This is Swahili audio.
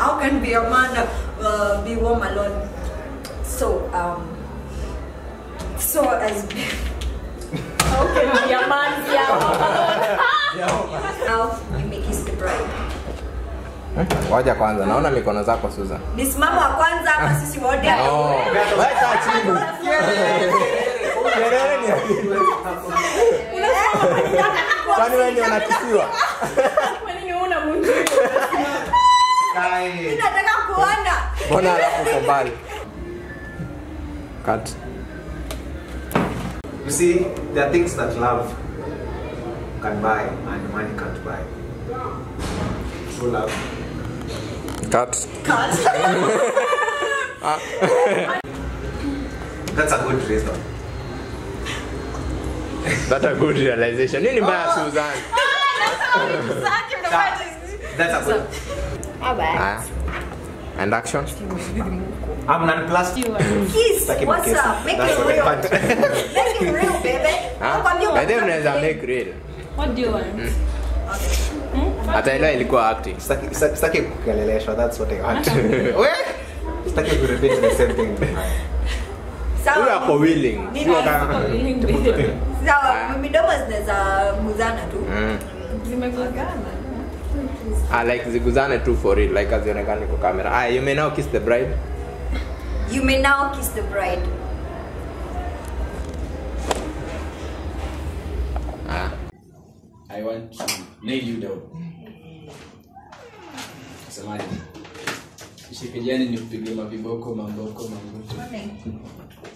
how can be a man uh, be home alone? So um, so as how can be a man be home alone? now you may kiss the bride. Waja kwanza, naona mikono zako Susan. Ni simamo wa kwanza ama sisi wote? No. Wewe kaa chini. Kelele ni akili. Kwani wewe ndio unakisiwa? Mimi nataka kuona. Mbona alafu uko mbali? Cut. You see, there are things that love can buy and money can't buy. True love. Cut. That's a good reason. That a good realization. Nini mbaya Susan? That's a good. Haya. And action. I'm nonplussed. Kiss. Sitaki What's makesi. up? Make That's it what I real. want. Make it real, baby. Ah, Nakwambia by the way unataka unaweza kuplay. make real. What do you want? Hata ile ilikuwa acting. Sitaki- sitaki- Sitaki kukeleleshwa, that's what I want. We? Sitaki kurepeat the same thing. Sawa. Huyu ako willing. Sio kama- Willing to be there. Sawa, midomo zinaweza guzana tu. Mm. Zimegongana. Ah, like ziguzane tu for real like azionekane kwa kamera. Ah, you may now kiss the bride. You may now kiss the bride. Ah. I want to nail you down. Semaji. Ishikijani ni kupigia maviboko, mamboko, mambuto.